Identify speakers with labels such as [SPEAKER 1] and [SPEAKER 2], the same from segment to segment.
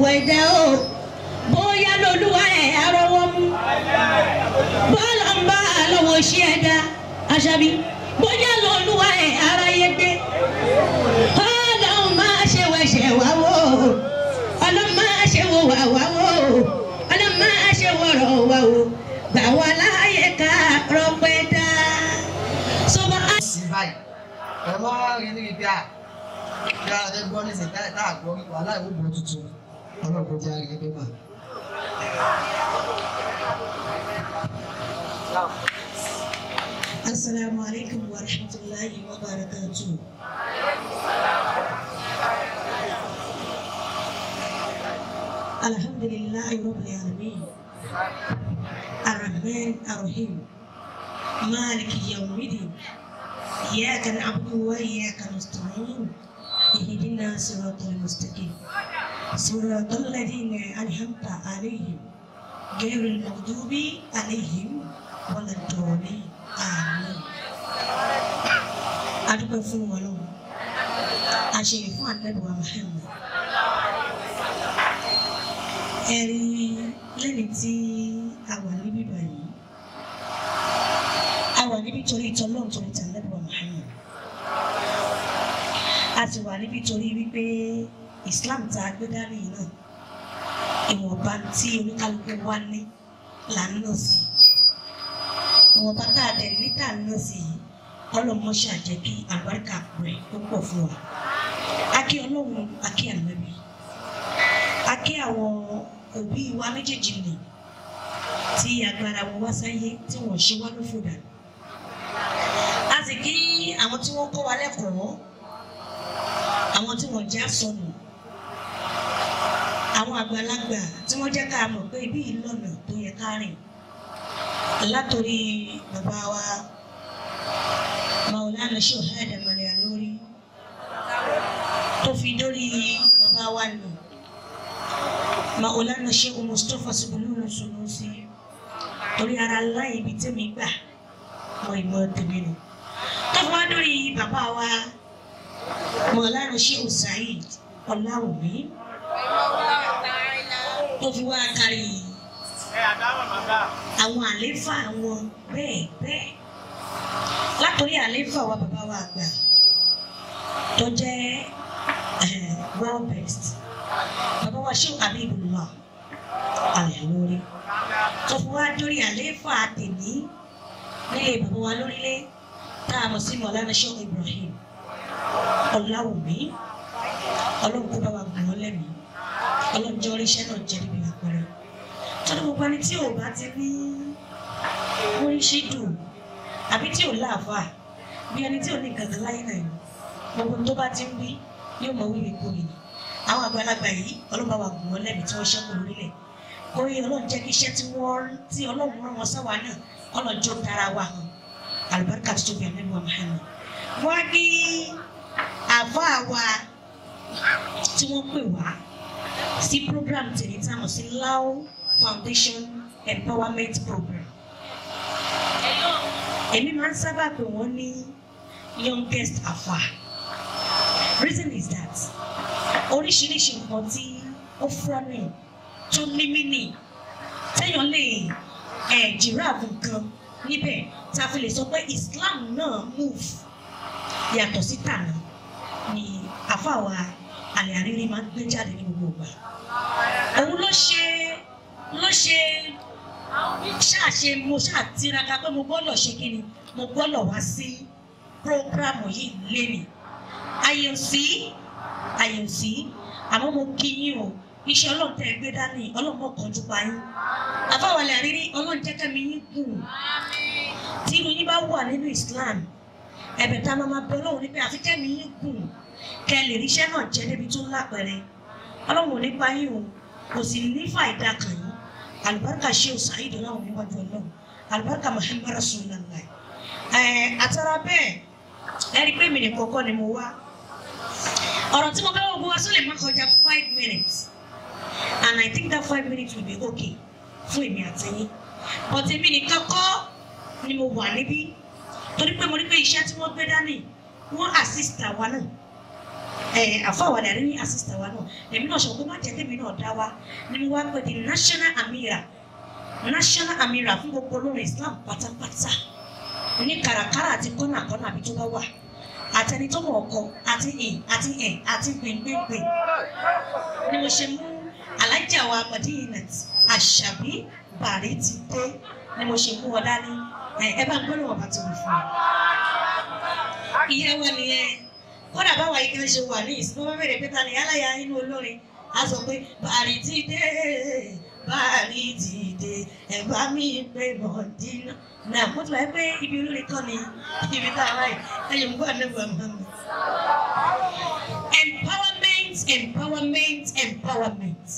[SPEAKER 1] gbogbo ẹ̀dá o bóyá lolúwa ẹ̀ arọ́wọ́ mú bọ́ọ̀lù ń bá lọ́wọ́ ṣí ẹ̀dá aṣábí bóyá lolúwa ẹ̀ aráyé gbé ọlọ́run máa ṣe wẹ̀ṣẹ̀ wá wò ọlọ́run máa ṣe wò wá wá wò ọlọ́run máa ṣe wọ̀rọ̀ wá wò gbà wá láàyè ká rọpẹ́ dá. sọ́ba á.
[SPEAKER 2] sí báyìí ẹ máa rí ní ibi à bí a lè gbọ́ nísìnyí táyà táà gbọ́ wàhálà ìwé bọ̀ tuntun ọlọ́run jẹ́ àrí ẹgbẹ́ mà.
[SPEAKER 1] Assalamu alaikum wa rahmatullahi wa barakatuh. Alhamdulillahi rabbil alamin. Ar-Rahman Ar-Rahim. Maliki yawmiddin. Iyyaka na'budu wa iyyaka nasta'in. Ihdina siratal mustaqim. Siratal ladzina an'amta 'alaihim. Ghairil maghdubi 'alaihim waladdallin. Àmín. A dúpẹ́ fún wọn lọ́wọ́. A ṣe yìí fún àdẹ́bùwà Muhammad. Ẹ̀rí lẹ́ni tí a wà níbí báyìí. A wà níbí torí ìtọ́lọ́run torí ti àdẹ́bùwà Muhammad. A sì wà níbí torí wípé Islam tá a gbé dání yìí náà. Ìwọ̀nba tí oníkálukú wá ní là ń lọ sí ìwọ̀n bàtà àdẹ̀ níta náà sì ọlọ́mọ ṣàjẹ́ kí àlùbáríkà rẹ̀ ó pọ̀ fún wa. Akí ọlọ́run akí ànábì. Akí àwọn òbí wa méjèèjì nì tí agbára wọn wá sáyé tí wọ́n ṣe wá lófò dànù. A sì kí àwọn tí wọ́n kọ́ wa lẹ́kọ̀ọ́, àwọn tí wọ́n já sọnù, àwọn àgbàlagbà tí wọ́n jẹ́ ká mọ̀ pé ibi ìlọ́nà tó yẹ ká rìn látòrí bàbá wa maulana shohada maria lórí tó fi dórí bàbá wa nù maulana shehu mustapha subulunu sunusi torí ara láì ibi tẹ́mi gbà mọ ìmọ̀ tèmi nù tó fi wá dórí bàbá wa maulana shehu saheed ọláwùmí tó fi wá kárí yìí àwọn àléfà wọn bẹ́ẹ̀ bẹ́ẹ̀ látòrí àléfà wa bàbá wa àgbà tó jẹ́ world best bàbá wa ṣé Habibullah alẹ́ lórí tó fún wa dórí àléfà tèmí nílé bàbá wa lórílẹ̀ tá a mọ̀ sí Mọ̀lánà ṣé Ibrahim Ọláwùmí ọlọ́run kó bá wa gùn ọ́ lẹ́mìí ọlọ́run jẹ́ oríṣẹ́ náà jẹ́ níbi àpẹẹrẹ tọ́lá gbogbo ẹni tí ò bá ti ní oríṣi dùn àbí tí ò láàfà bí ẹni tí ò ní gàgà láyé náà ni gbogbo tó bá ti ń wí yóò mọ wíwí kúrì ni àwọn àgbàlagbà yìí ọlọ́run bá wa gùn wọ́n lẹ́bi tí wọ́n ṣẹ́kù lórílẹ̀ orí ọlọ́run jẹ́ kí iṣẹ́ tí wọ́n tí ọlọ́run rán wọn sáwà náà ọlọ́run jó dára wa hàn àlùbáríkà tó tóbi àmì wa Muhammad wọ́n ní àfọ́ àwa tí wọ́n pè wá sí program tèmi tí a mọ̀ sí Lao Foundation Empowerment Program. Èmi máa ń sábà pè wọ́n ní youngest afa. Reason is that oríṣiríṣi nǹkan tí ó fọ́nì tó ní mínì téèyàn lè ẹ̀ jìráàfù nǹkan níbẹ̀ tá a fi lè sọ pé Islam náà move yàtọ̀ sí tànà ni àfàwà àlẹ́ àrírí máa ń gbé jáde ní gbogbo ìgbà. Òun ló ṣe ló ṣe ṣáàṣe mo ṣáà tiraka pé mo gbọ́dọ̀ ṣe kí ni mo gbọ́dọ̀ wá sí prógrámù yìí lémi àyè sí àyè sí àmọ́ mo kí yín o iṣẹ́ ọlọ́run tẹ́ ẹ gbé dání ọlọ́run mọ̀ kánjú pa yín àbáwọlẹ̀ àrírí ọlọ́run jẹ́ kẹ́mi yín gùn tí irun yín bá wà nínú Islam ẹ̀bẹ̀ tá a máa bẹ ọlọ́run ní pé àfi kẹ́mi yín gùn kẹ́ ẹ lè ríṣẹ́ náà jẹ́ débi tó lápẹ̀rẹ̀ ọlọ́run ò ní pa yín o kò sì ní fàìdá kàn yín alibarika sheu saheed ọlọ́run níwájú ọlọ́run alibarika muhammed rasulillah ẹ àtàrà bẹ́ẹ̀ ẹ rí i pé mi ní kọ́kọ́ ni mo wá ọ̀rọ̀ tí mo fẹ́ wọ́n wá sólè má kọjá five minutes and i think that five minutes will be okay fún èmi àti yín but èmi nìkan kọ́ ni mo wà níbí torí pé mo rí pé iṣẹ́ tí wọ́n gbé dání wọ́n assist àwa náà àfọwọ́dà rí àsìsítà wa náà èmi náà sọ pé má jẹ́ kémi náà dá wa ni mo wá pè ní national amira national amira fún gbogbo olórin Islam pátápátá ní kàràkàrà àti kọ́nàkọ́nà àbí tó bá wà àtẹni tó mọ̀ ọkọ àti ìn àti ẹ̀ àti gbẹ̀ngbẹ̀ngbẹ̀ ni mo ṣe mú alájà wa Madinat Àṣàbí Bàrí ti dé ni mo ṣe mú ọ dání ẹ bá ń gbọ́dọ̀ wọn bá ti wù fún mi. ìyẹn wọn nìyẹn kódà báwa yìí kan ṣe wà ní ìsìn wọn bẹ̀rẹ̀ pé ta ni aláya inú olórin a sọ pé Bàrí ti dé Bàrí ti dé ẹ bá mi pé Mọ̀dínà náà mo tún bá yẹ pé ibi olórin kan ni ibi tá a wáyé ẹ̀yìn mú àná bọ̀ mọ́ mi. empowerment empowerment empowerment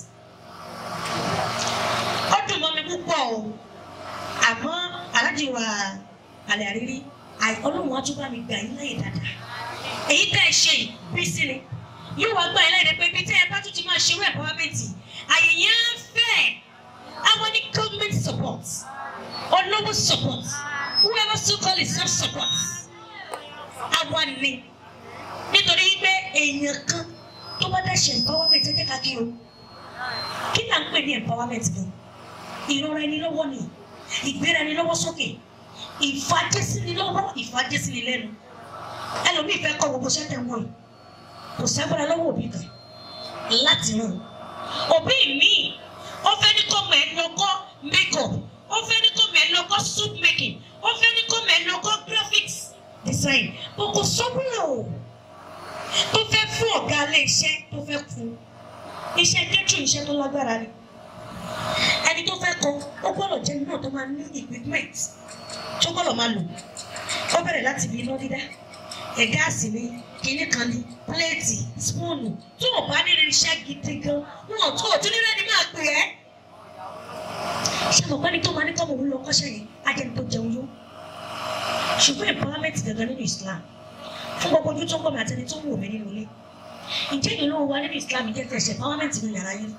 [SPEAKER 1] ó dùn mọ́ mi púpọ̀ o àmọ́ aláàjì wa àlẹ́ àrírí ọlọ́run á tún bá mi gbà yín láyè dáadáa èyí tẹ́ ẹ ṣe yìí bí sí ni yóò wá gbà yín láyè pé bí tẹ́ ẹ bá tún ti máa ṣerú empowerment àyè yẹn á fẹ́ àwọn ní government support olówó support whoever so call it self support àwa ni nítorí pé èèyàn kan tó bá dá ṣe empowerment ẹ jẹ́ ká kí o kí là ń pè ní empowerment gan ìrora ẹni lọ́wọ́ ni ìgbéra ẹni lọ́wọ́ sókè ìfàjẹsíni lọ́wọ́ ìfàjẹsíni lẹ́nu ẹlòmíì fẹ́ kọ́ gbogbo sẹ́tẹ̀ wọ̀nyí kò sẹ́gbẹ́ra lọ́wọ́ òbí kan láti ràn òbí mi ó fẹ́ ní kọ́ mọ̀ ẹ́ lọ́kọ́ makeup ó fẹ́ ní kọ́ mọ̀ ẹ́ lọ́kọ́ soup making ó fẹ́ ní kọ́ mọ̀ ẹ́ lọ́kọ́ graphics design kò sọ́wọ́n o tó fẹ́ fún ọ̀gá ilé iṣẹ́ tó fẹ́ fún iṣẹ́ kẹ́tù iṣẹ́ tó lágbára ni ẹni tó fẹ́ kọ ó gbọ́dọ̀ jẹ́ náà tó máa ní equipment tó gbọ́dọ̀ máa lò ó bẹ̀rẹ̀ láti bí iná dídá ẹ̀ gáàsì ni kinní kan ni pléètì spúùnù tó o bá nílò iṣẹ́ gidi gan wọn ò tó o tún nílẹ̀ ní máa pè ẹ́ ṣé mo pẹ́ ni tó máa ní kọ́mọ̀ òun lọ kọ́ṣẹ́ yẹn ajẹ́ni tó jẹun yó ṣùgbọ́n empowerment gangan nínú Islam fún gbogbo ojú tó ń bọ̀ mí àtẹni tó ń wò mí nínú ilé ǹjẹ́ ìlú wa nínú Islam jẹ́ tẹ̀sẹ̀ empowerment nínú yàrá yín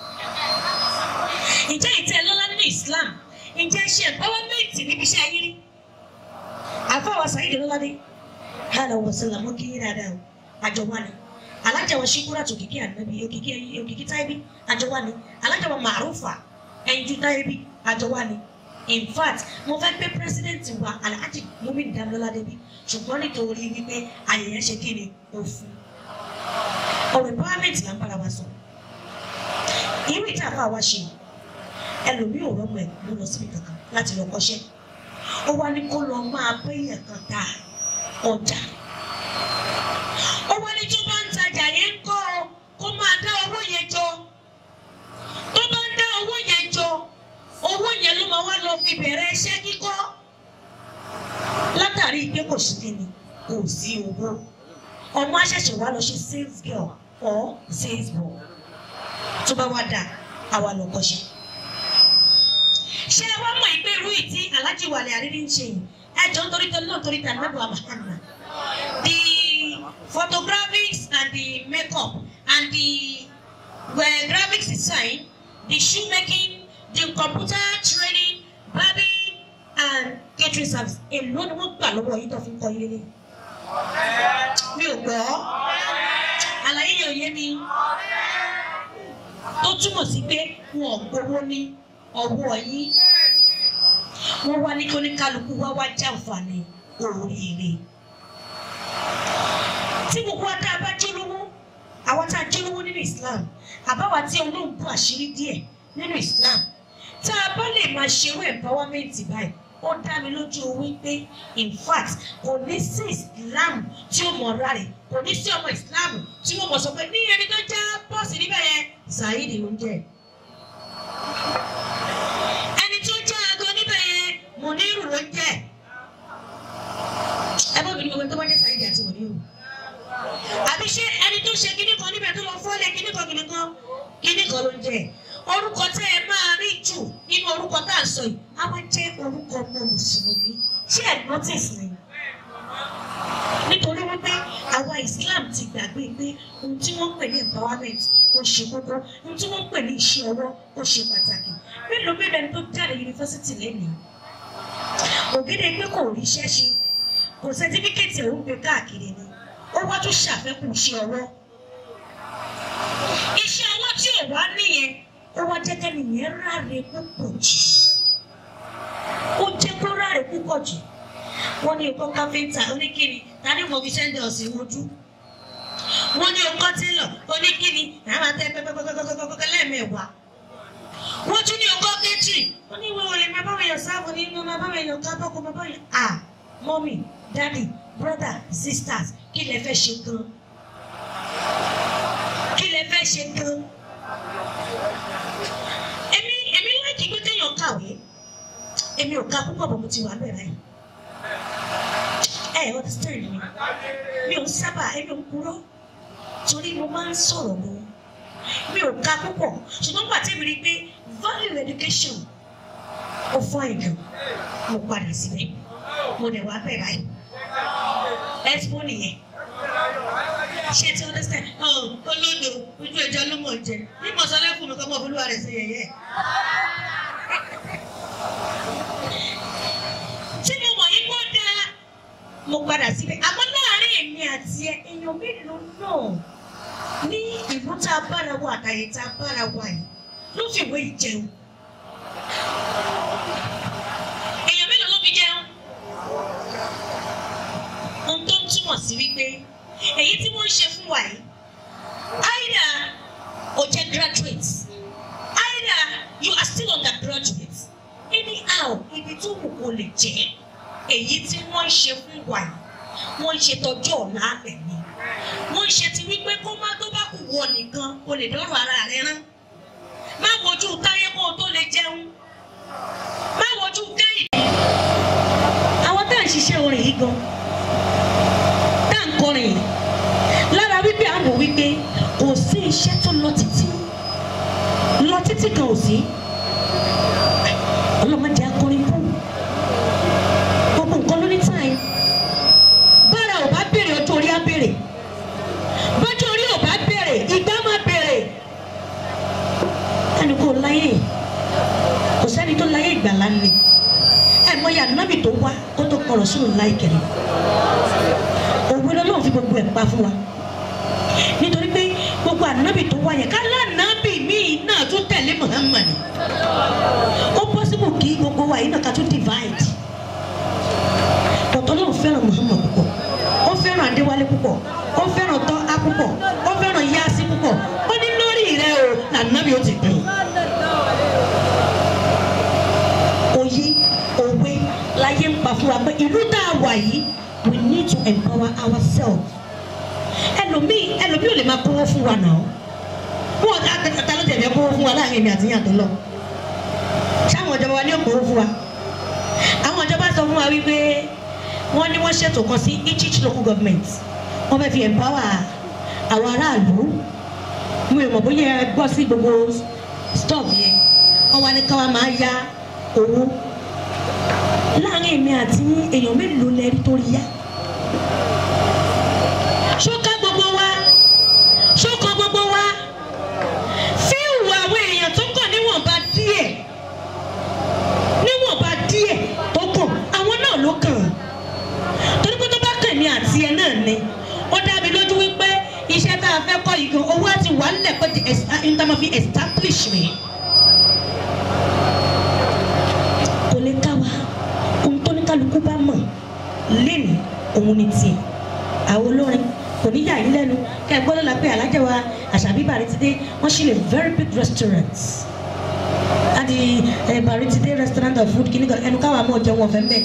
[SPEAKER 1] ǹjẹ́ ìtẹ́ lọ́lá nínú Islam ǹjẹ́ ṣe empowerment níbi iṣẹ́ ayé rí àfọwọ́ sàyídì lọ́ládé hàlà wọ̀sẹ̀lá mọ́ kí yín dáadáa o àjọ wa ni alájà wa ṣíkúrà tó kìkì ànábi òkìkí òkìkí táìbí àjọ wa ni alájà wa màrúfà ẹnjú táìbí àjọ wa ni in fact mo fẹ́ gbé president wa alhaji mumin damilọ́ládé bí ṣùgbọ́n nítorí wípé ayẹyẹ ṣe kí ni òfin ọ̀rọ̀ empowerment là ń bára wa sọ irú ìta àfa wa ṣe ẹlòmíì ò rọmọ ẹ ló lọ síbi kankan láti lọ kọ́ṣẹ́ ó wá ní kó lọ máa péyàn kan ta ọjà ó wá ní tó bá ń tajà yẹn ń kọ́ ọ kó máa dá owó yẹn jọ tó bá ń dá owó yẹn jọ owó yẹn ló máa wá lọ fi bẹ̀rẹ̀ iṣẹ́ kíkọ́ látàrí pé kò sí kíni kò sí owó ọmọ aṣẹ̀ṣẹ̀ wá lọ ṣe sales girl or sales boy tó bá wá dà àwa lọ kọ́ṣẹ́ ṣé ẹ wá mọ̀ ìpè irú ìtí alájí wàlẹ̀ àrírí ń ṣe yìí ẹ jọ nítorí tó náà torí tà nàbọ̀ àmàhànà the photographics and the makeup and the well, graphics design the shoemaking the computer training barbing and catering service èló ni wọ́n gbà lọ́wọ́ yìí tó fi ń kọ́ ilé lé mi ò gbọ́ àlàyé yẹn ò yé mi tó túmọ̀ sí pé wọn ò gbowó ní ọwọ́ yín wọ́n wá ní kí oníkálukú wá wá jàǹfààní oríire. tí gbogbo wa tá a bá jólówó àwa tá a jólówó nínú Islam àbáwa tí Ọlọ́run bú àṣírí díẹ̀ nínú Islam tá a bá lè máa ṣerú empowerment báyìí ó dá mi lójú wípé in fact kò ní sí Islam tí ó mọ̀ ọ́ra rẹ̀ kò ní sí ọmọ Islam tí wọ́n mọ̀ sọ pé ní ẹni tó já bọ́ọ̀sì níbẹ̀ yẹn Saheed ló ń jẹ́ ẹni tó já aago níbẹ̀ yẹn Muniru ló ń jẹ́ ẹ bọ́ mi ní gbogbo tó bá jẹ́ Saheed àti Muniru àbí ṣé ẹni tó ṣe kíní kan níbẹ̀ tó lọ fọ́lẹ̀ kíní kan kíní kan kíní kan ló ń jẹ́ orúkọ tẹ́ ẹ máa rí jù nínú orúkọ tá à ń sọ yìí á wá jẹ́ orúkọ ọmọ mùsùlùmí ṣé ẹ notice ni nítorí wípé àwa Islam ti gbàgbé pé ohun tí wọ́n ń pè ní empowerment ó ṣe kókó ohun tí wọ́n ń pè ní iṣẹ́ ọwọ́ ó ṣe pàtàkì mélòó mélòó ẹni tó jáde yunifásitì lẹ́nìí ògèdè pé kò rí iṣẹ́ ṣe kò sẹ́tífíkẹ́tì òun gbé káàkiri ni ó wá tún ṣàfẹ́kù iṣẹ́ ọwọ́ ó wá jẹ́ kẹ́ni yẹn ráre púpọ̀ jù ó jẹ́ kó ráre púpọ̀ jù wọ́n ní ọkọ̀ káfíńtà oníkìní tani mo fi sẹ́ńdẹ̀ ọ̀sìn wojú wọ́n ní ọkọ̀ tílọ̀ oníkìní àwọn àtẹ pẹpẹpẹpẹpẹpẹ lẹ́ẹ̀mẹwàá wọ́n tún ní ọkọ̀ kẹ́tì wọ́n ní ìwé olè máa bá wọn yàn sáàbù nínú máa bá wọn yàn kábọ́kọ̀ máa bá wọn yàn ah mọ́mì dádì brother sisters kí lẹ fẹ́ ṣe gan kí lẹ fẹ́ ṣe gan èmi èmi láìkí pé kéèyàn kàwé èmi ò ka púpọ̀ bọ̀ mo ti wà bẹ̀rẹ̀ yìí ẹ ẹ understand mi mi ò sábà èmi ò kúrò torí mo máa ń sọ̀rọ̀ gan mi ò ka púpọ̀ ṣùgbọ́n gbà tí mi rí i pé value education ó fọ́ ìjọ mo padà síbẹ̀ mo dẹ̀ wá bẹ̀ báyìí expo nìyẹn ṣe ti understand ọ olódo ojú ẹja ló mọ̀ jẹ bí mo sọ lẹ́kùn mi kọ́ mọ̀ fúlùwà rẹ̀ sí yẹyẹ. tí mo mọ̀ yí kó dáa mo padà síbẹ̀ àmọ́ láàárín èmi àti ẹ èèyàn mélòó náà ní ìlú tá a bára wa àtàyè tá a bára wa yìí ló fi ìwé ìjẹun. èèyàn mélòó ló fi jẹun? ohun tó ń túmọ̀ sí wípé èyí tí wọ́n ń ṣe fún wa yìí either o jẹ́ graduate either you are still undergraduate anyhow ibi tó wù kó lè jẹ́ èyí tí wọ́n ń ṣe fún wa yìí wọ́n ń ṣe tọjú ọ̀la alẹ̀ ni wọ́n ń ṣe ti wípé kó má tó bá kù wọ nìkan o lè dọ́rọ̀ ara rẹ rán má wojú táyé kó o tó lè jẹun má wojú kẹ́hìndé. àwọn tá à ń ṣiṣẹ́ orin yìí gan tá à ń kọrin yìí lára wípé à ń wò wípé kò sí iṣẹ́ tó lọ títí lọ títí kan ò sí ọlọ́mọdé akọrin kú gbogbo nǹkan ló ní táyì bára ò bá béèrè ọjọ́ orí á béèrè bọ́jọ́ orí ò bá béèrè ìgbà máa béèrè ẹni kò láyé kò sẹ́ni tó láyé ìgbàlá ni ẹ mọ ya nábì tó wá kó tó kọrọ̀ sínú láì kẹrin òwe lọ́lọ́run fi gbogbo ẹ̀ pa fún wa nítorí pé gbogbo ànábì tó wá yẹn kálá nábì míì náà tún tẹ̀lé Muhammad ó possible kí gbogbo wa yìí náà ká tún divide ọ̀tọ̀ náà fẹ́ràn Muhammad púpọ̀ ó fẹ́ràn Adéwálé púpọ̀ ó fẹ́ràn tọ́ á púpọ̀ ó fẹ́ràn Yásí púpọ̀ ó ní lórí rẹ o lànàbì ó ti pè é. òye òwe láyé ń pa fún wa pé ìlú tá a wà yìí we need to empower ourselves ẹlòmíì ẹlòmíì ò lè máa kówó fún wa náà wọn ò ká ta ló tẹ̀lé kówó fún wa láàrin èmi àti yàtọ̀ lọ sáwọn ìjọba wa ní òkòwò fún wa àwọn ìjọba sọ fún wa wípé wọ́n ní wọ́n ṣètò kan sí each local government wọ́n fẹ́ fi empower àwọn aráàlú mo ò mọ̀ bóyá ẹ gbọ́ sí gbogbo stop yẹn wọ́n wá ní káwa máa ya owó láàrin èmi àti èèyàn mélòó lẹ́rí tó rí yá ṣóká gbogbo wa ṣókan gbogbo wa fíìwù àwọn èèyàn tó kàn níwọ̀nba díẹ̀ níwọ̀nba díẹ̀ tó kàn àwọn náà ló kàn torí pé tó bá kàn mí àti ẹ náà ni ó dá mi lójú wípé iṣẹ́ tá a fẹ́ kọ́ yìí gan owó àti wà nílẹ̀ pé ti ìtàmọ̀ fi establish mi. kò lè ká wa ohun tó ní kálukú bá mọ̀ lẹ́nu òun ni tiẹ̀ àwọn olórin kò ní yà yín lẹ́nu kẹ́ ẹ gbọ́dọ̀ la pé alájà wa àṣàbí bàrí ti dé wọ́n ṣí lè very big restaurant àti bàrí ti dé restaurant of food kìnnìkan ẹnu káwa mọ̀ jẹun ọ̀fẹ́ mbẹ́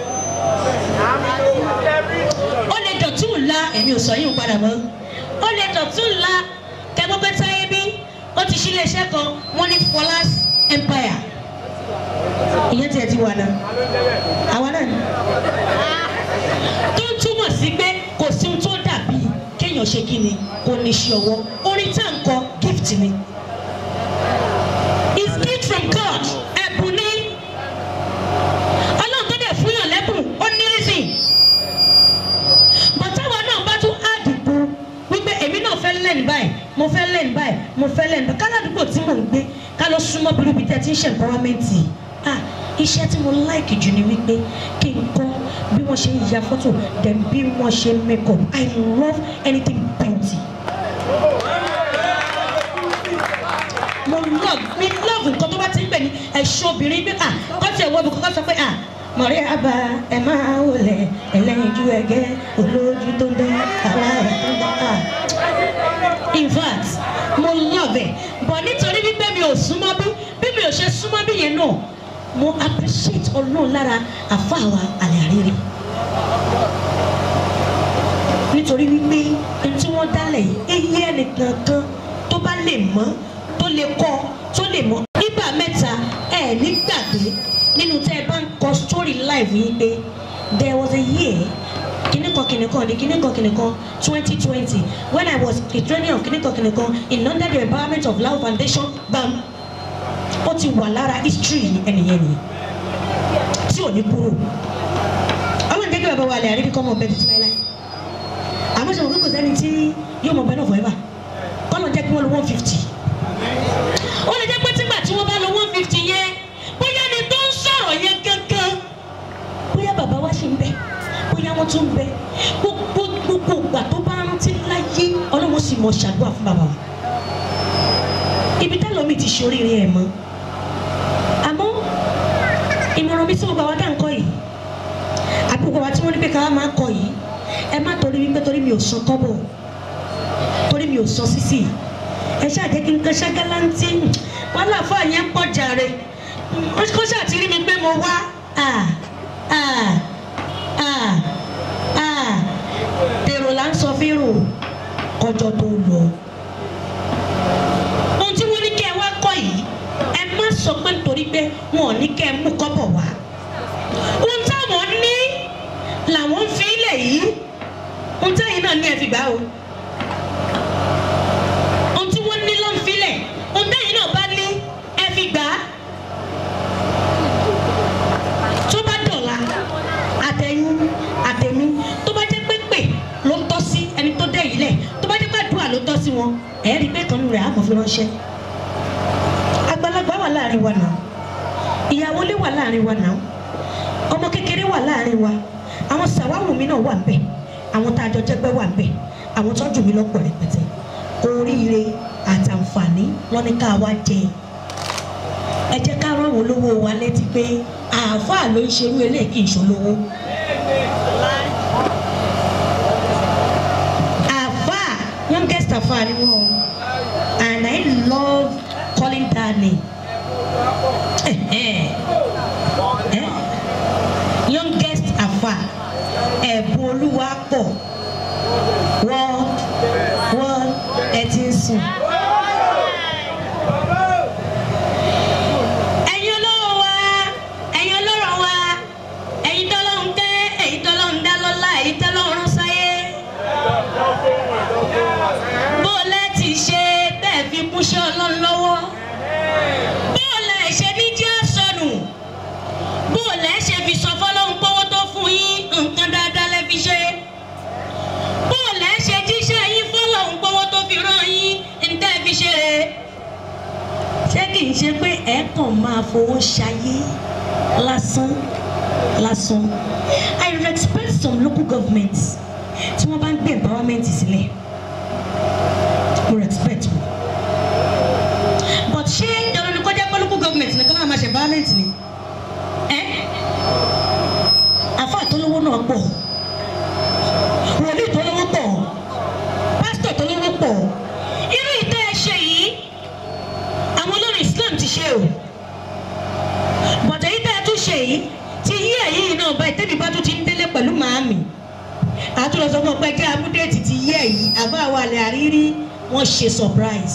[SPEAKER 1] ó lè dọ̀tún ńlá èmi ò sọ yín padà mọ́ ó lè dọ̀tún ńlá kẹgbọ́n pé táyé bí ó ti ṣí iléeṣẹ́ kan wọ́n ní Fọlá's Empire ìyẹn tiẹ̀ ti wà náà àwa náà ni tó ń túmọ̀ sí pé kò sí ohun tó dàbí kéèyàn ṣe kí ni kò ní ṣe ọwọ́ orin tá à ń kọ gift ni it's gift from God ẹ̀bùn ni ọlọ́run tó dẹ̀ fún yàn lẹ́bùn ó ní reason bàtàwa náà bá tún àdìgbò wípé èmi náà fẹ́ lẹ́nu báyìí mo fẹ́ lẹ́nu báyìí mo fẹ́ lẹ́nu báyìí káládùúgbò tí mò ń gbé ká lọ súnmọ́ bíríbi tẹ́ ti ń ṣe empowerment ah iṣẹ́ tí mo like jù ni wípé kí n kọ́ bí wọ́n ṣe ń ya fọ́tò then bí wọ́n ṣe ń make up I love anything beauty. mo love mi love nǹkan tó bá ti ń pè ní ẹ̀ṣọ́ obìnrin bí à kọ́ tiẹ̀ wọ́ bí kọ́kọ́ sọ pé à mọ̀rẹ́ àbá ẹ̀ máa wọlé ẹlẹ́yinjú ẹ̀gẹ́ olójú tó ń dẹ́ àwa ẹ̀ tó ń dẹ́ à. in fact mo love ẹ̀ but nítorí wípé mi ò súnmọ́ bí bí mi ò ṣe súnmọ́ bí yẹn náà mo appreciate ọlọ́run lára àfáàwà àlẹ́ àrírí nítorí wípé ohun tí wọ́n dálẹ̀ yìí eyé ẹnìkan kan tó bá lè mọ̀ tó lè kọ́ tó lè mọ̀ nígbà mẹ́ta ẹ̀ ní gbàgbé nínú tẹ́ ẹ bá ń kọ story life yìí pé there was a year kìnìkan kìnìkan ní kìnìkan kìnìkan twenty twenty when I was a training of kìnìkan kìnìkan in under the empowerment of Lao Foundation bam ó ti wà lára history ẹnìyẹn nìyẹn tí ò ní kúrò ọlọ́run jẹ́ kí bàbá wa lè àríbí kọ́ mọ̀ bẹ́ẹ̀ tuntun láéláé àmọ́ sọ̀rọ̀ kókò sẹ́ni tí yóò mọ̀ bẹ́ẹ̀ náà forever kọ́nà jẹ́ kí wọ́n lo one fifty ó lè jẹ́ pé tígbà tí wọ́n bá lo one fifty yẹn bóyá ni tó ń sọ̀rọ̀ yẹn gángan bóyá bàbá wa ṣì ń bẹ bóyá wọ́n tún ń bẹ gbogbo gbogbo ìgbà tó bá rántí láyé ọlọ́run sì mọ̀ ṣàdúrà fún bàbá wa ibi tẹ́lọ̀ mi ti ṣoríire ẹ̀ mọ́ àmọ́ ìmọ̀ràn mi tí mo bá wa dá nǹkan yìí àbúkọ wa tí wọ́n ní pé ká máa kọ yìí ẹ má torí wípé torí mi ò san kọ́bọ̀ torí mi ò san sísì ẹ ṣáà jẹ́ kí n kan ṣágáláńtì wọn láfa yẹn ń pọ̀ jàre kó ṣáà ti rí mi pé mo wá ah ah ah ah tèrò là ń sọ fírò kọjọ tó lọ ohun tí wọ́n ní kẹ́ ẹ wá kọ́ yìí ẹ má sọ pé nítorí pé wọn ò ní kẹ́ ẹ mú kọ́bọ̀ wá ohun táwọn ní làwọn ń fi ilẹ̀ yìí ohun táyìn náà ní ẹ fi gbà o ohun tí wọ́n ní ló ń filẹ̀ ohun táyìn náà bá ní ẹ fi gbà á tó bá dọ̀la àtẹ̀yìn àtẹ̀mí tó bá jẹ́ pé pè ló ń tọ́ sí ẹni tó dẹ̀ yìí lẹ̀ tó bá jẹ́ pé àdúrà ló tọ́ sí wọn ẹ̀ẹ́dì pé kan rẹ̀ á kàn fi ránṣẹ́ àgbàlagbà wà láàrin wa náà ìyàwó lé wà láàrin wa náà ọmọ kékeré wà láàrin wa àwọn sàwáwù mi náà wà ńbẹ̀ àwọn tá a jọ jẹgbẹ́ wà ńbẹ̀ àwọn tọ́jú mi lọ́pọ̀ rẹpẹtẹ oríire àtàǹfààní wọn ní ká wá jẹ ẹ jẹ́ ká rán àwọn olówó wa létí pé àáfàá ló ń ṣerú eléyìí kì í ṣolówó. àáfàá youngest àáfàá ni wọn o and I love calling that name. Eh, eh. Eh? youngest afa ẹ̀bùn olúwa pọ̀ wọ́n wọ́n ẹ ti ń sùn. ẹ̀yin olówó wa ẹ̀yin olóró wa ẹ̀yin tọ́lọ́hún tẹ́ ẹ̀yin tọ́lọ́hún dá lọ́lá ẹ̀yin tọ́lọ́hún rán sáyé. bó o lẹ́ ti ṣe bẹ́ẹ̀ fi kúnṣẹ́ ọlọ́run lọ́wọ́ bó o lẹ́ ṣe ní jẹ́ sọnù bó o lẹ́ ṣe fi sọ fọlọ́hún pọ́wọ́ tó fún yín nǹkan dáadáa lẹ́ fi ṣe bó o lẹ́ ṣe jíṣẹ́ yín fọlọ́hún pọ́wọ́ tó fi rán yín ntẹ́ fi ṣe rè ṣé kì í ṣe pé ẹ kàn máa fowó ṣayé lásán lásán I respect some local governments tí wọ́n bá ń gbé empowerment sílẹ̀ mo respect wọn but ṣé dandan ni kọjá pé local government nìkan náà máa ṣe empowerment ni ẹ àfa àtọlówó náà pọ̀ wòlíì tọlówó pọ̀ pásítọ̀ tọlówó pọ̀ irú ìtẹ́ ẹ ṣe yìí àwọn olórin Islam ti ṣe o bọ̀dọ̀ yìí tẹ́ ẹ tún ṣe yìí ti yí ẹ̀yìn náà báyìí tẹ́bi bá tún ti ń délé pẹ̀lú màámi àtúrọ̀ sọ fún ọ pé kí amúdéètì ti yí ẹ̀yìn àbá àwọn àlẹ́ àrírí wọ́n ṣe surprise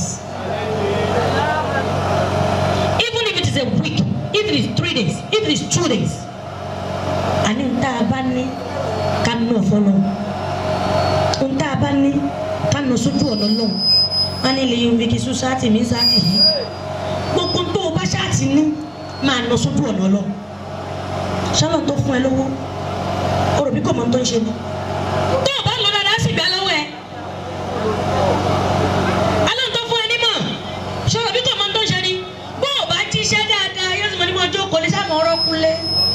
[SPEAKER 1] even if it is a week if it is three days if it is two days àní ń tá a bá ní ká nà fọlọ́ ń tá a bá ní ká nà sójú ọ̀nà náà wọ́n ní lè yọ̀nbi kí sùsáàtì mi sáàtì yìí gbogbo tó o bá ṣáàtì ní máa nà sójú ọ̀nà lọ ṣọlọ tó fún ẹ lówó o rò bí kò mọ tó ń ṣe ni tó o bá lọ dáadáa sì gbà lọ́wọ́ ẹ alóhùn tó fún ẹ nímọ̀ ṣọlọ bí kò mọ tó ń ṣe ni bó o bá jíṣẹ́ dáadáa yóò sì mọ ní mọ ọjọ́ kò ní sáà mọ ọ̀rọ̀ kúnlẹ̀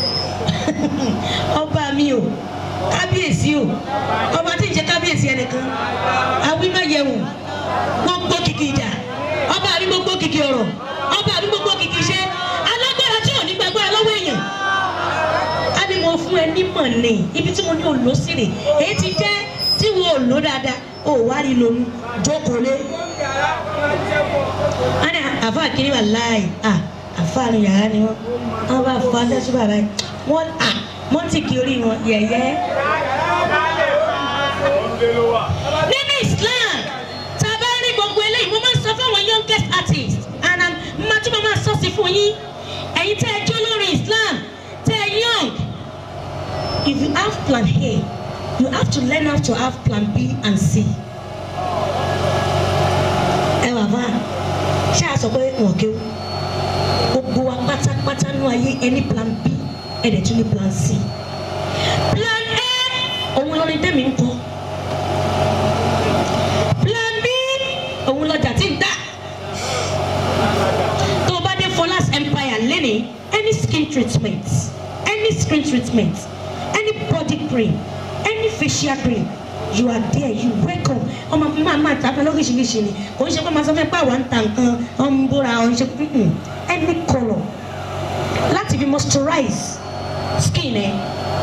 [SPEAKER 1] ọba mi o kábíyèsí o ọba tí ń jẹ kábíyèsí ẹnìkan awímáyẹwò gbogbo kìkì ìjà ọba àrí gbogbo kìkì ọ̀rọ̀ ọba àbí gbogbo kìkì iṣẹ́ alágbára tí ò ní gbàgbára lọ́wọ́ èèyàn á ní mo fún ẹ nímọ̀ ní ibi tí mo ní òlò sí rè èyí ti jẹ́ tí wo òlò dáadáa ò wá rí lónú jókòó lé ana àfa kiri wà láàyè à àfa nu yàrá ni wọn wọn bá fọ adásù bàbá yìí wọn à wọn ti kí orí wọn yẹ̀yẹ́. nínú Islam tá a bá rí gbogbo eléyìí mo máa ń sọ fún àwọn youngest artists and I'm máa tún máa sọ sí fún yín ẹ̀yin tẹ́ ẹ jó lórí Islam tẹ́ ẹ young if you have plan A you have to learn how to have plan B and C ẹ wà bá ṣé a sọ pé wọn kéwù gbogbo wa pátápátá nú ayé ẹni plan B ẹ̀dẹ̀ tún ní plan C plan A òun lórí tẹ̀mí ń kọ plan B òun lọjà tí ń tà tó o bá dé Fọlá's Empire lẹ́nìí any skin treatment any skin treatment any body cream any facial cream you are there you welcome ọmọ máa máa ta fẹ́ lóríṣiríṣi ni kò ń ṣe pé máa sọ fẹ́ pé àwọn ń ta nǹkan ọ̀n ń bóra ọ̀n ṣe mm-mm. any colour láti fi moisturize skin ẹ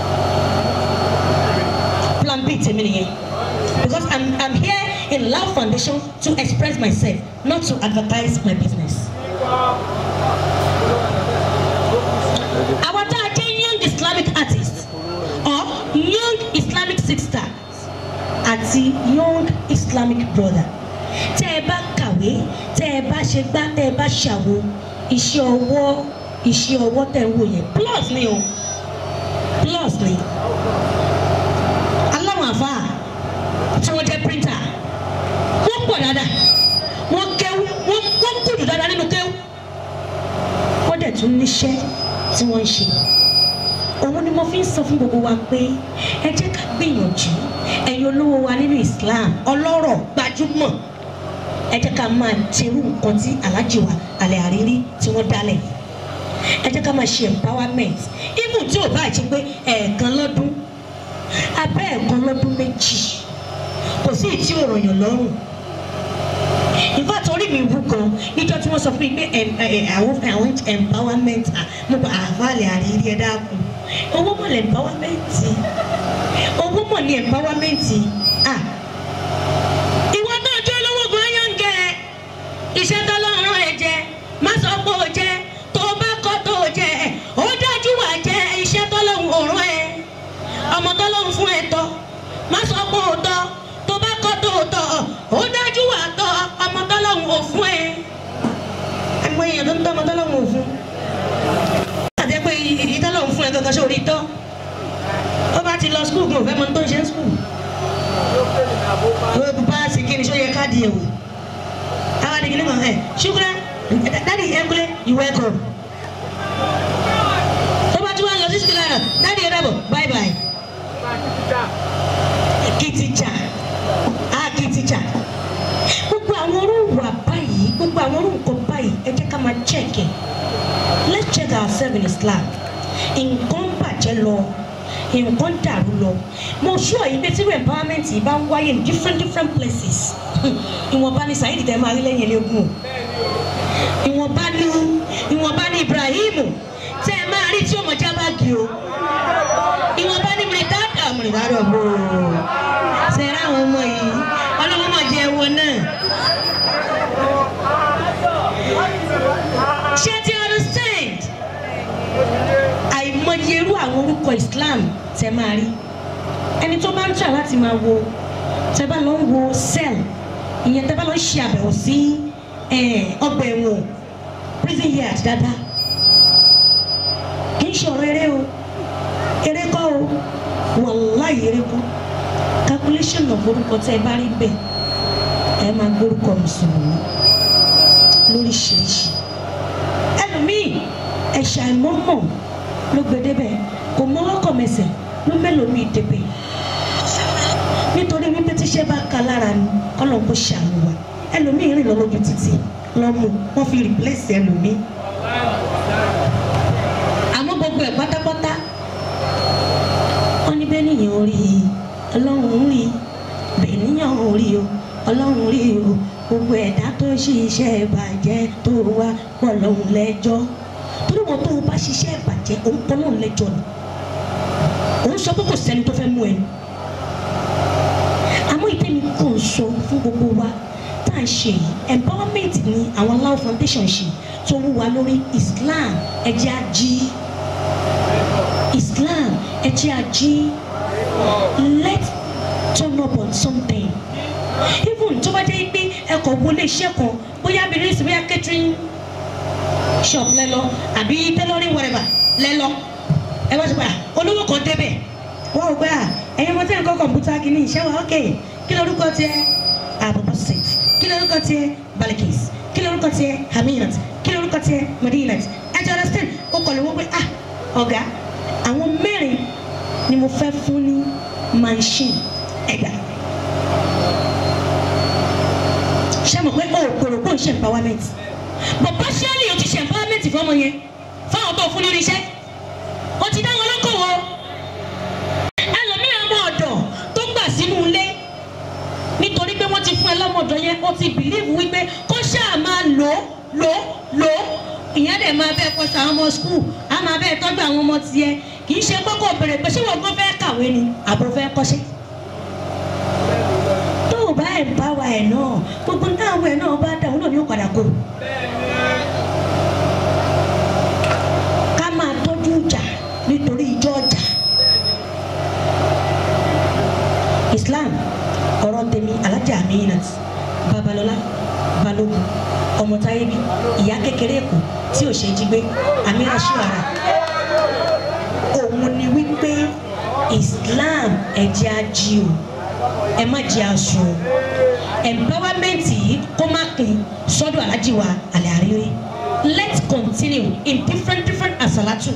[SPEAKER 1] plan b tèmi nìyẹn because i'm i'm here in Love Foundation to express myself not to advertise my business. àwọn tá a jẹ́ young Islamic artists or young Islamic sisters àti young Islamic brother tẹ́ ẹ bá kàwé tẹ́ ẹ bá ṣe gbá tẹ́ ẹ bá ṣàwo iṣẹ́ ọwọ́ iṣẹ́ ọwọ́ tẹ́ ń wò yẹn plus ni o plus ni aláwọ̀ àfa tí wọ́n jẹ́ printer wọ́n pọ̀ dáadáa wọ́n kéwú wọ́n wọ́n kùdù dáadáa nínú kéwú wọ́n dẹ̀ tún níṣẹ́ tí wọ́n ń ṣe òun ni mo fi ń sọ fún gbogbo wa pé ẹ jẹ́ ká gbìyànjú ẹ̀yin olówó wa nínú Islam ọlọ́rọ̀ gbajúmọ̀ ẹ jẹ́ ká máa ṣerú nǹkan tí aláàjì wa àlẹ́ àrírí tí wọ́n dálẹ̀ ẹ jẹ́ ká máa ṣe empowerment even tí ò bá jẹ́ pé ẹ̀ẹ̀kan lọ́dún abẹ́ ẹ̀ẹ̀kan lọ́dún méjì kò sí ìtí òròyìn lọ́rùn ìfá torí mi wú gan níjọ́ tí wọ́n sọ fún mi pé em- ẹ- ẹ- àwọn àwọn empowerment à mo bá àfàlẹ̀ àrírí ẹ dákun owó mọ̀ lẹ̀ empowerment owó mọ̀ ní empowerment à ìwọ náà jẹ́ olówó gan yángẹ́ iṣẹ́ tọ́lọ́run ẹ̀ jẹ́ má sọ pé ó jẹ́ tó bá kọ́ tó jẹ́ ó dájú wà jẹ́ iṣẹ́ tọ́lọ́run òrùn ẹ̀ ọmọ tọ́lọ́run fún ẹ̀ tọ́ má sọ pé ó tọ́ tó bá kọ́ tó tọ́ ó dájú wà tọ́ ọmọ tọ́lọ́run ò fún ẹ̀ ẹ̀mọ èèyàn tó ń tọ́ ọmọ tọ́lọ́run ò fún àti pé ìdí tọ́lọ́run fún ẹ gangan ṣé orí tọ́ ó bá ti lọ skul kò fẹ́ mọ tó ń ṣe skul ó bá sì kí ni ṣó yẹ káàdì ẹ̀wò àwọn àdìgí ní kan ẹ̀ ṣùgbọ́n dáàdi ẹ̀kúlẹ̀ you welcome tó bá tún wá lọ sí skul náà dáàdi ẹ̀ dàbọ̀ bye bye kìtìjà á kìtìjà gbogbo àwọn orú wà báyìí gbogbo àwọn orú nǹkan báyìí ẹ jẹ́ ká máa check it let's check ourselves in Islam nǹkan bàjẹ́ lọ nǹkan dàrú lọ mo sure yìí pé tíru empowerment yìí bá ń wáyé in different different places ìwọ̀nba ni Saheed tẹ́ máa rí lẹ́yìn eléegun o ìwọ̀nba ni ìwọ̀nba ni Ibrahim tẹ́ ẹ máa rí tí ó mọ̀ jábàgì o ìwọ̀nba ni mìrìtàdà mìrìtàdà bò ó sẹ́ra àwọn ọmọ yìí ọlọ́wọ́ mọ̀ jẹ́ ẹwọ náà. ṣé ti understand? àìmọye irú àwọn orúkọ Islam tẹ máa rí ẹni tó bá ń tà láti máa wo tẹ bá lọ ń wo cell ìyẹn tẹ bá lọ ń ṣe àbẹ̀wò sí eh, ọgbà ẹ̀wọ̀n prison yard dáadáa kì í ṣe ọ̀rọ̀ eré o eré kọ́ o wàláhì eré kọ́ calculation of orúkọ tẹ ẹ bá rí bẹ́ẹ̀ ẹ máa gbórúkọ mùsùlùmí lóríṣiríṣi ẹlòmíì ẹ̀ṣà ìmọ̀mọ̀ ló gbé débẹ̀ kò mọ́wọ́ kọ̀ mẹsẹ̀ ló mélòmíì débẹ̀ nítorí wípé tíṣẹ́ bá ka lára ni kọ́lọ̀ kó ṣàánú wa ẹlòmíì rìn lọ lójú títì lọ́mú wọ́n fi replace ẹlòmíì àmọ́ gbogbo ẹ̀ pátápátá wọ́n ní bẹ́ẹ̀ nìyẹn orí ọlọ́run rí bẹ́ẹ̀ níyàn orí o ọlọ́run rí o gbogbo ẹ̀dá tó ṣiṣẹ́ ìbàjẹ́ tó wá pọ̀ lọ́hùn lẹ́jọ́ torí wọn tó o bá ṣiṣẹ́ ìbàjẹ́ òun pọ̀ lọ́hùn lẹ́jọ́ ni òun sọ pé kò sẹ́ni tó fẹ́ mú ẹni àmọ́ ìtẹ́mi kò ń sọ fún gbogbo wa tá à ń ṣe yìí empowerment ni àwọn Alau foundation ṣe tó wú wa lórí Islam ẹ̀jẹ̀ ají Islam ẹ̀jẹ̀ ají let's turn up on something even tó bá jẹ́ pé ẹkọ̀ wọlé iṣẹ́ kan bóyá abirin sí bóyá catering shop lẹ́lọ àbí tailoring whatever lẹ́lọ ẹ wá sí pé olówó kan débẹ̀ wọ́n ò gbé à ẹ̀yin ọmọ tí ẹ̀ ń kọ́ kọ̀ǹpútà kìíní ìṣẹ́ wa ok kí lorúkọ tiẹ̀ àbùkù six kí lorúkọ tiẹ̀ balikis kí lorúkọ tiẹ̀ haminat kí lorúkọ tiẹ̀ madinat ẹ ti understand ó kọ̀ lówó pé ah ọ̀gá àwọn mẹ́rin ni mo fẹ́ fún ní machine ẹ̀dá ṣé mo pé o kò rò pé o ń ṣe empowerment but partially o ti ṣe empowerment fọmọ yẹn fáwọn tó fún lórí iṣẹ́ o ti dá wọn lókòwò ẹlòmíràn ọmọ ọ̀dọ̀ tó gbà sínú ilé nítorí pé wọ́n ti fún ẹ lọ́mọdọ̀ yẹn o ti believe wípé kó ṣáà máa lò ó lò ó lò ó ìyẹn dẹ̀ máa bẹ́ẹ̀ kọ́ ṣàwọn ọmọ school á máa bẹ́ẹ̀ tọ́jú àwọn ọmọ tiẹ̀ kì í ṣe kókó bèrè pé ṣé wọ́n gbọ́ fẹ́ kàwé ni àbò fẹ́ kọ́ṣẹ́ tó o bá ẹ̀ bá wa ẹ̀ náà gbogbo táwọn ẹ̀ náà bá dà wọn náà ní ó padà kó ká máa tọ́jú ìjà nítorí ìjọ ọjà Islam ọ̀rọ̀ tèmi alájà Aminat Babalọlá Balógun ọmọ táyé bí ìyá kékeré èkó tí ò ṣe jí gbé Amira Shuara òun ni wípé Islam ẹ̀jẹ̀ ají o ẹ má jẹ́ aṣọ empowerment yìí kó má pín sọ́dọ̀ alájí wa àlẹ́ àríwé let's continue in different different asalatu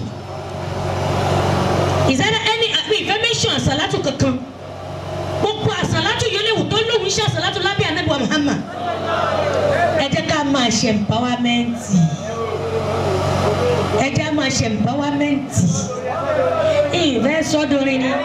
[SPEAKER 1] is there any mi ìfẹ́ mention asalatu kankan gbogbo asalatu yóò léwu tó lóhùn iṣẹ́ asalatu lábẹ́ anabiwa Muhammad ẹ jẹ́ ká máa ṣe empowerment ẹ jẹ́ ká máa ṣe empowerment ìfẹ́ sọ́dọ̀rin ni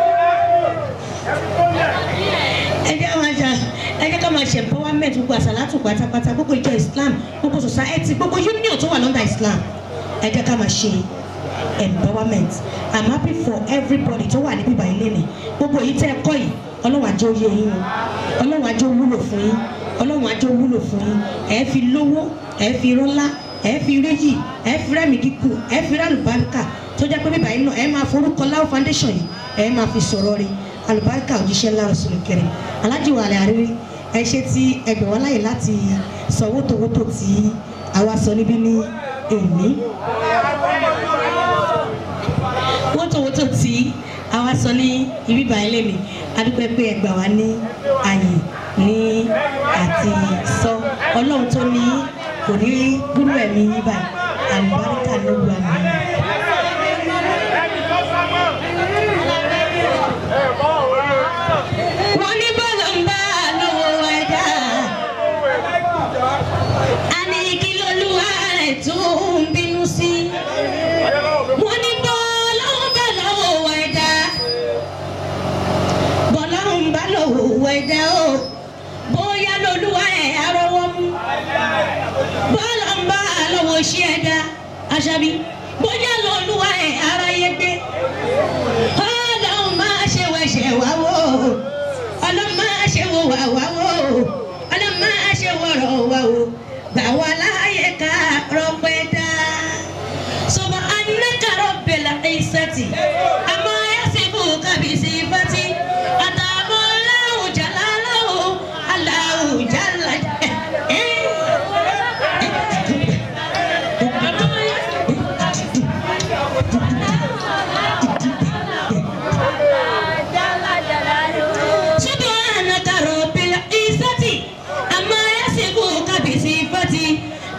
[SPEAKER 1] ẹ jẹ́ ká máa ṣe ẹ jẹ́ ká máa ṣe empowerment gbogbo àṣàlátù pátápátá gbogbo ìjọ Islam gbogbo society gbogbo union tó wà lọ́ndà Islam ẹ jẹ́ ká máa ṣe empowerment I'm happy for everybody tó wà níbí báyìí lẹ́nu gbogbo èyí tẹ́ ẹ kọ́ yìí ọlọ́run àjọ oyè yín o ọlọ́run àjọ wúlò fún yín ọlọ́run àjọ wúlò fún yín ẹ fi lówó ẹ fi rọ́lá ẹ fi réyì ẹ fi rẹ́mi kíkù ẹ fi rálùbáríkà tó jẹ́ pé bíbá yìí náà ẹ máa forúkọ Lau foundation yìí ẹ máa fi sọ̀rọ̀ rẹ̀ alùbáríkà òjíṣẹ́ ńlá Rasul Karim alájì wàlẹ̀ àrírí ẹ ṣe tí ẹgbẹ̀ wọn láyè láti sọ wótòwótò tí àwa sọ níbí ní èmi wótòwótò tí àwa sọ ní ibi báyìí lèmi adúpẹ́ pé ẹ gbà wá ní àyè ní àti sọ ọlọ́run tó ní kò ní gbúrú ẹ̀mí yín báyìí alùbáríkà ló wà mí. wọ́n ní bọ́lá ń bá lọ́wọ́ ẹ̀dá a ní kí lolúwa rẹ̀ tó ń bínú sí. wọ́n ní bọ́lá ń bá lọ́wọ́ ẹ̀dá bọ́lá ń bá lọ́wọ́ ẹ̀dá o bóyá lolúwa ẹ̀ arọ́wọ́ mú bọ́lá ń bá lọ́wọ́ ṣí ẹ̀dá aṣábí bóyá lolúwa ẹ̀ aráyé gbé ọlọ́run máa ṣe wẹ̀ṣẹ̀ wá wò ọlọ́run máa ṣe wò wá wá wò ọlọ́run máa ṣe wọ̀rọ̀ wá wò gbà wá láàyè ká rọpẹ́ dá. subhanaka rabbil izzati amma yasifuka bi sifati atamu Allahu jalalahu Allahu jalla subhanaka rabbil izzati amma yasifuka bi sifati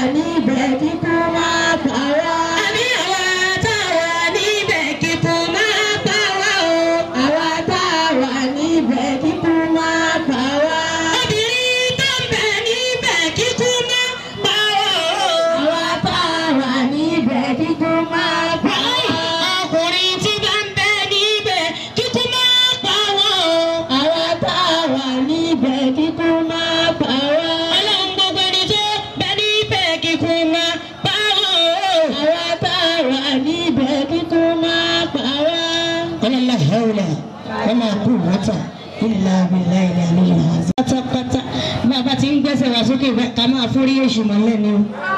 [SPEAKER 3] níbẹ̀ kíkú máa pa wá. àní àwa tá a wà níbẹ̀ kíkú máa pa wá o. àwa tá a wà níbẹ̀ kíkú máa pa wá. obìnrin tó ń bẹ níbẹ̀ kíkú máa pa wá o. àwa tá a wà níbẹ̀ kíkú máa pa wá. ọkùnrin tí bá ń bẹ níbẹ̀ kíkú máa pa wá o. àwa tá a wà níbẹ̀ kíkú máa pa wá. ọlọ́run gbogbo ẹni tó bẹ níbẹ̀ kíkú máa pa wá o. àwa tá a wà níbẹ̀ kíkú máa pa wá.
[SPEAKER 4] ọlọ́lá hẹ́wùlà wọ́n máa kú wọ́tà ìlà ìlà ìlà ìlà ìlà. pátápátá bàbá tí ń gbẹ́sẹ̀ wá sókè bẹ́ẹ̀ ká máa fúrí èṣù mọ́lẹ̀ ni o.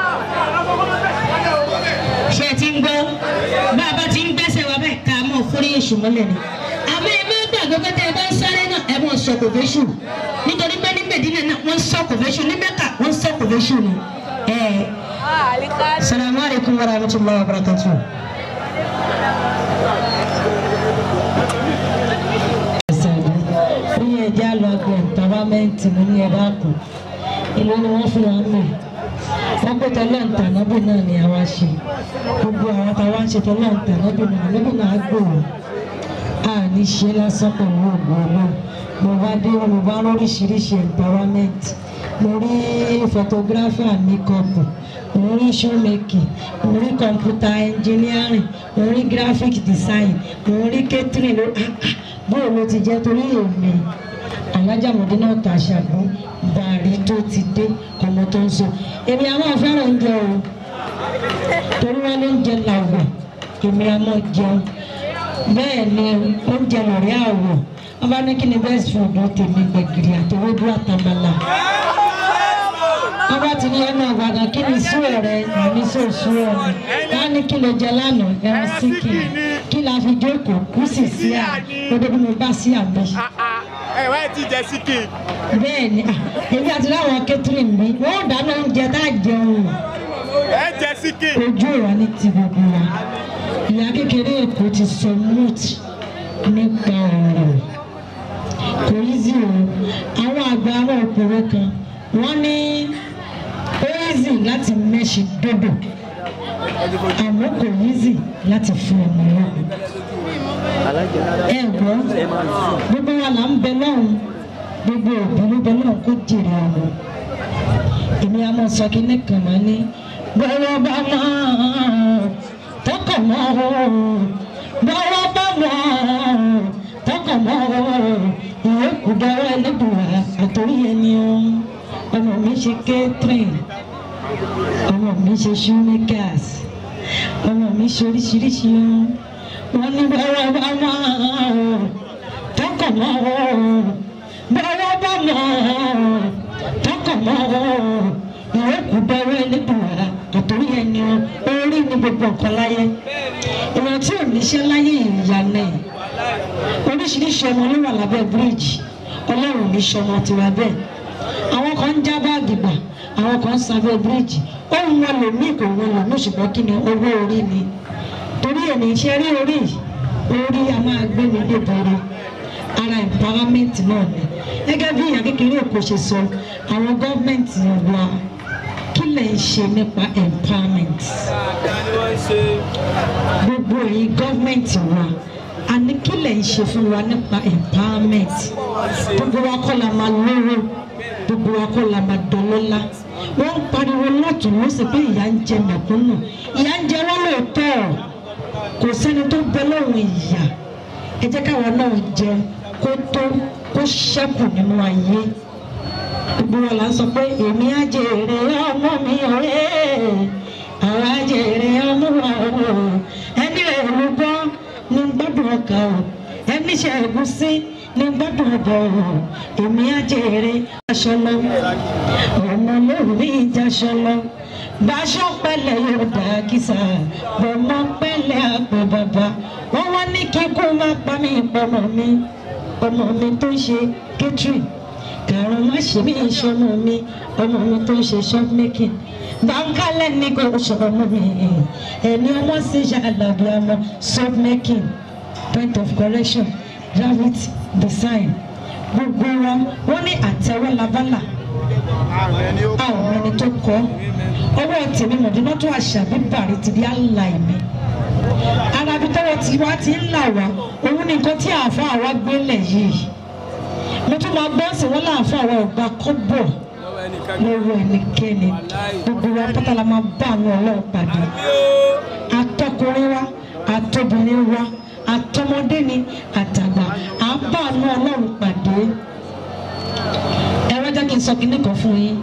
[SPEAKER 4] ṣé ẹ ti ń gbọ́ bàbá tí ń gbẹ́sẹ̀ wá bẹ́ẹ̀ ká máa fúrí èṣù mọ́lẹ̀ ni. àmọ́ ẹ má gbàgbé pé tẹ́ ẹ bá ń sáré náà ẹ mọ̀ sọ kò fẹ́ṣù nítorí pé ní Mẹ̀dínà náà wọ́n sọ kò fẹ́ṣù ní Mẹ́kà wọ́n sọ kò fẹ́ṣù ni. salamu alaykum wa rahmatulahi wa barakatuh. ní ẹja lọ gbẹ tọ́lámẹ́ǹtì mo ní ẹ̀dá kù ìlú ni wọ́n fún wa mẹ́ wọ́n pé tọ́lọ́ǹtà nábì náà ni àwa ṣe gbogbo àwọn táwa ń ṣe tọ́lọ́ǹtà nábì náà nábì náà gbòòrò a ní ṣe lásán pẹ̀lú ògùn náà mo bá dé mo bá lóríṣiríṣi empowerment mo rí photography and makeup mo rí shoemaking mo rí computer engineering mo rí graphic design mo rí catering bóyá ló ti jẹ́ torí èmi alájàmọ̀dé náà tà ṣàgbọ́n bàrí tó ti dé ọmọ tó ń sọ èmi àwọn afẹ́ràn oúnjẹ o torí wọn ló ń jẹ làwọ̀ èmi àmọ́ jẹun bẹ́ẹ̀ ni oúnjẹ lórí àwọ̀ wọn bá ní kí ni best food tèmi gbẹ̀gìrì àtẹwédú àtàmàlà wọn bá ti ní ọmọ ìbàdàn kí ni sùn rẹ àmì sùn sùn rẹ wọn ní kí ló jẹ lánàá ẹran síkì kí la fi jókòó kú sì sí à gbogbo bí mo bá sí àmì
[SPEAKER 5] ẹ wá ti jẹ síkì.
[SPEAKER 4] bẹ́ẹ̀ ni ah, èmi àti láwọn catherine mi wọn ò dáná oúnjẹ tá a jẹun
[SPEAKER 5] ẹ jẹ síkì.
[SPEAKER 4] ojú ìwà ní ti gbogbo wa ìyá kékeré èkó ti sọ moot nípa ọ̀rọ̀ kò yí sí o àwọn àgbà àwọn òpòrò kan wọ́n ní ó easy láti mẹ́ṣe dódò àmọ́ kò easy láti fún ọmọ lọ́wọ́ ẹ gbọ́ gbogbo wa là ń bẹ lọ́hùn gbogbo òbí ló bẹ lọ́hùn kó jèrè ọmọ èmi a máa sọ kí ní kàn máa ní bọ́wọ́ bá máa tọkàn mọ́ o bọ́wọ́ bá máa tọkàn mọ́ o ìwé kò dára ẹlẹ́dùnwá àtòrí ẹni o ọmọ mi ṣe catherine ọmọ mi ṣe shoemakers ọmọ mi ṣe oríṣiríṣi o wọ́n ní bọ́wọ́ bá máa tọkàn mọ́ o bọ́wọ́ bá máa tọkàn mọ́ o ìwé kò dára ẹlẹ́dùnwá àtòrí ẹni o orí ni gbogbo nǹkan láyé ìwọ̀n tí ò níṣẹ́ láyé ìyànà ẹ̀ oríṣiríṣi ọmọ ló wà lábẹ́ bíríìjì ọlọ́run ní sọmọ tiwa bẹ́ẹ̀ àwọn kan ń já báàgì gbà àwọn kan ń sábẹ́ bíríìjì ohun wọn lò ní ìkò wọn lò ní ṣùgbọ́n kí ni owó orí ni torí èmi ṣe rí orí orí a máa gbé mi débòrò ara empowerment náà ni gẹ́gẹ́ bí ìyá kékeré èkó ṣe sọ àwọn gọ́ọ̀mẹ̀ntì wa kí lè ń ṣe nípa empowerment gbogbo èyí gọ́ọ̀mẹ̀ntì wa a ní kí lè ń ṣe fún wa nípa empowerment gbogbo wa kọ́ la máa lówó gbogbo wa kọ́ la máa dọ́lọ́lá wọ́n ń pariwo lọ́tún lọ́sẹ̀ pé ìyà ń jẹ mẹ̀kúnnù ìyà ń jẹ wọ́n lóòótọ́ kò sẹ́ni tó bẹ lọ́rùn ìyà ẹ jẹ́ káwọn náà jẹ kó tó kó ṣẹ́kù nínú ayé gbogbo wa la ń sọ pé èmi á jèrè ọmọ mi ọ̀rẹ́ àwọn á jèrè ọmọ wa o ẹni rẹ̀ ló gbọ́ ní gbọ́dọ̀ ọkà o ẹni ṣe ẹ̀gúsí ní gbọ́dọ̀ ọbọ̀ o èmi á jèrè aṣọ lọ ọmọ lórí ìjàṣọ lọ báṣọ pẹ̀lẹ́ yóò dá kísà bọmọ pẹ̀lẹ́ àpò bàbá wọn wá ní kíkú má pa mí pọmọ mi ọmọ mi tó ń ṣe catering kàrún má ṣe mí ìṣọmọ mi ọmọ mi tó ń ṣe shop making báńkálẹ̀ ní kò ṣọmọ mi ẹni ọmọ sì ṣàlàbí ọmọ shop making point of correction graphic design gbogbo wa wọn ní àtẹwọ́ labálà
[SPEAKER 5] àrùn ẹni ó
[SPEAKER 4] àwọn ẹni tó kọ́ ọwọ́ tèmi mọ̀dúnátó àṣàbí bàrí ti di àlà mi arábí tọwọ́ tí wá ti ń là wá òun ni nǹkan tí àáfàá wa gbélé yìí mo tún máa gbọ́ sí wọn láàfáà wa ò gba kọ́bọ̀ lọ́wọ́ ẹnikẹ́ni gbogbo wa pátá la máa bá àwọn ọlọ́run pàdé atọkùnrin wa atọbìnrin wa atọmọdé ni àtàgbà à ń bá àwọn ọlọ́run pàdé ẹ wá jẹ́ kí n sọ kíní kan fún yín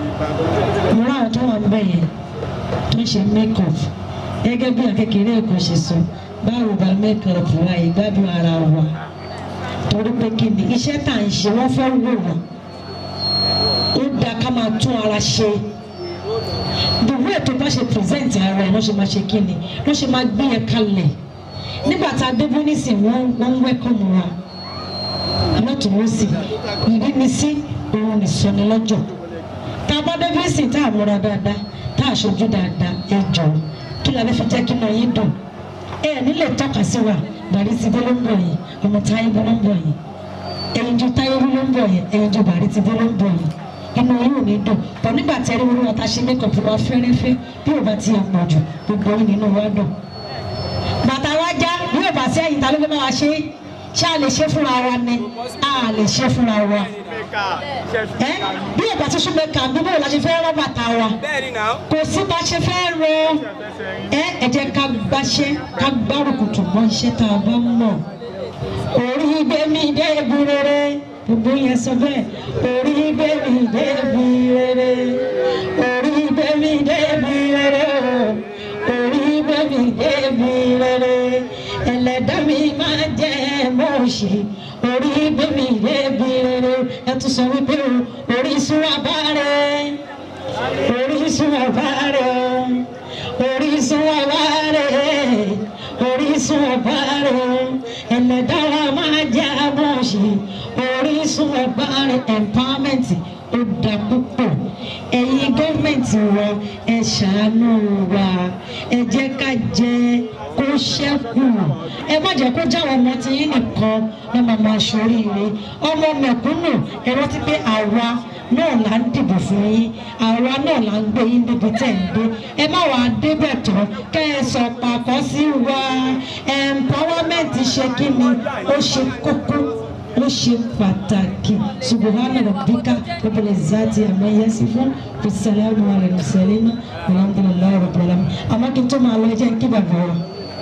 [SPEAKER 4] mo rá àwọn tó wà ń bẹ̀ yẹn tó ń ṣe make up gẹ́gẹ́ bí akékeré èkó ṣe sọ báwo bá make up wa ìgbádùn ara wa torí pé kí ni iṣẹ́ tá à ń ṣe wọ́n fẹ́ wò wá ó dáa ká máa tún ara ṣe the way tó bá ṣe present ara ẹ̀ wọ́n ṣe máa ṣe kí ni wọ́n ṣe máa gbé yẹn kalẹ̀ nígbà tá a dé bónísì wọ́n wọ́n ń welcome wa lọ́tùnúsì ìrínisí òun nìsọni lọ́jọ́ tá a bá dé bónísì tá a múra dáadáa tá a ṣojú dáadáa ẹ jọ kí la fẹ́ fi jẹ́ kí náà yín dùn ẹ nílẹ̀ tọ́ka sí wa bàrí ti dé ló ń bọ̀ yìí ọmọ táyé bó ló ń bọ̀ yìí ẹyin ju táyé bó ló ń bọ̀ yìí ẹyin ju bàrí ti dé ló ń bọ̀ yìí inú yìí ò ní dùn bọ̀ nígbà tí ẹni wọn ta ṣe mẹ́kọ̀pù wa fẹ́rẹ́fẹ́ bí ò bá ti yẹ pọ̀ jù gbogbo yìí nínú wa dùn. bàtà wa já bí ò bá sí ẹ̀yìn ta ló fẹ́ máa ṣe ṣé a lè ṣe fúnra wa ni a lè ṣe fúnra wa ẹ bí ò bá ti sún mẹ́ka bí bó la ṣe fẹ́ rọ́ bàtà wa kò sí bá ṣe fẹ́ rọ ẹ ẹ jẹ́ ká gbáṣẹ́ ká gbárùkùtù mọ́ iṣẹ́ tá a bá mọ̀ orí gbẹmí débi rere gbogbo yẹn sọ bẹ́ẹ̀ orí gbẹmí débi rere orí gbẹmí débi rere o orí gbẹmí débi rere ẹlẹ́dàá mi máa jẹ́ mọ́ọ̀ṣì orí gbẹmí débi rere ẹ tún sọ wípé o orísun abárẹ́ orísun abárẹ́ orísun abárẹ́ orísun abárẹ́ ẹlẹ́dàá wa máa jẹ́ mọ́ọ̀ṣì orísun abárẹ́ empowerment ó dá púpọ̀ ẹ̀yin gọ́ọ̀mẹ̀ntì wa ẹ ṣàánú wa ẹ jẹ́ ká jẹ kó ṣẹ́kù ẹ má jẹ́ kó jáwọ́ ọmọ tí yín nìkan ní màmá aṣoríire ọmọ mẹ̀kúnnù ẹ rántí pé àwa náà là ń dìbò fún yín àwa náà là ń gbé yín débi tẹ̀ ń dé ẹ má wàá débẹ̀ tán kẹ́ ẹ sọ pàkọ́ sí wa empowerment ṣe kí ni ó ṣe kókó ó ṣe pàtàkì subuhana rabbika rabbil izzati amma yasifun bisalamu ala mursalin alhamdulillahi rabbil alamin àmọ́ kí n tó máa lọ ẹ jẹ́ kí bàbá wa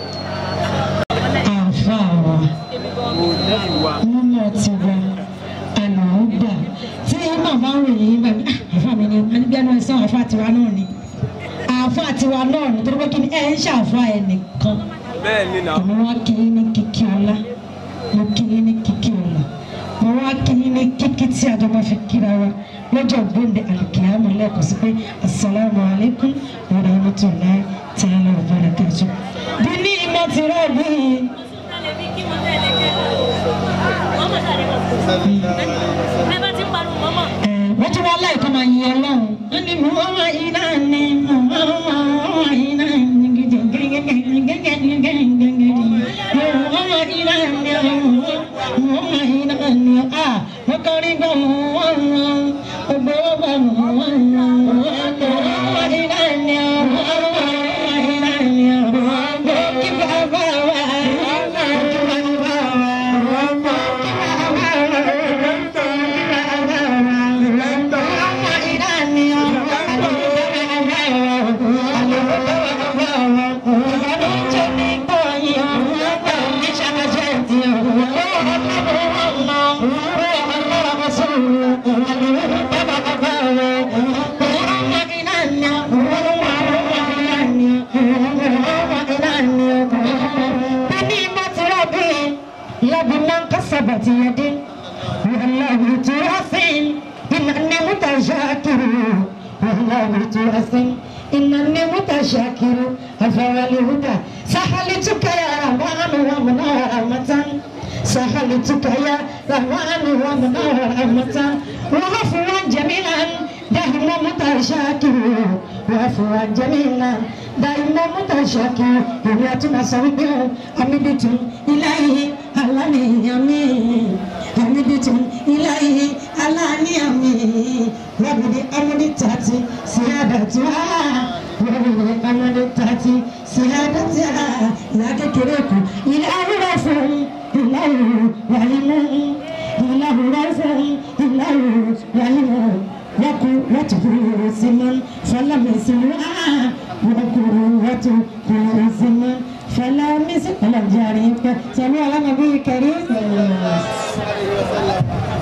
[SPEAKER 4] àfa wa mímọ́ ti wa àlùmọ́gbà tí màmá rò yìí bá mi àfa mi ni anígbẹ́nu ẹ̀sán àfa tiwa náà ni àfa tiwa náà ni torí pé kí ni ẹ̀ ń ṣàfa ẹ̀ nìkan
[SPEAKER 5] bẹ́ẹ̀ ni nà.
[SPEAKER 4] àmọ́ wá kí ní kíkí ọlá mo kí ní kíkí ọlá mo wá kí ní kíkí tí a jọ máa fi kíra wa lọ́jọ́ gbòǹde àlùkìyàmọ̀ lẹ́ẹ̀kan sí pé asalaamu alaykum wa rahmatulahi ta'ala wa barakatuh. bí ní ìmọ̀ ti rẹ̀ bí wọ́n tún wá láìka máa yin ọlọ́run wọ́n ní mo wá iná ni mo wá wá iná ni gidi gẹ́gẹ́ gẹ́gẹ́ gẹ́gẹ́ gẹ́gẹ́ mo wá iná ni mo wá iná ni a mo kọrin gbọ́ mo wá wá gbogbo ọgbà mo wá wá mo wá iná ni mo wá iná ni mo kí bàbá wa kí bàbá wa لبنا كسبت يدي والله تراسين إنني متشاكر والله تراسين إنني متشاكر أفعلهدى سهلتك يا رحمن ومنى رحمة سهلتك يا رحمن ومنى رحمة وعفوا جميلا دائما متشاكر وعفوا جميلا دائما متشاكر ìrìn àtúnà sọ wípé o amídìtún iláyé aláníyàmí amídìtún iláyé aláníyàmí wàbùdí amúdìtàtì sí àdàtúwà sí sàádọ́tì ìyá kékeré kù ilé awúrọ̀ fún ìlàwọ̀ wàhímù ìlàwọ̀ fún ìlàwọ̀ wàhímù wọ́kù wọ́tukùrù símọ́n fọlámẹ́sìmọ́ wọ́kùrù wọ́tukùrù símọ́n fọlámẹ́sìmọ́ ọlọ́jà rí pẹ́ sẹ́mi alámọ̀bí kẹrí.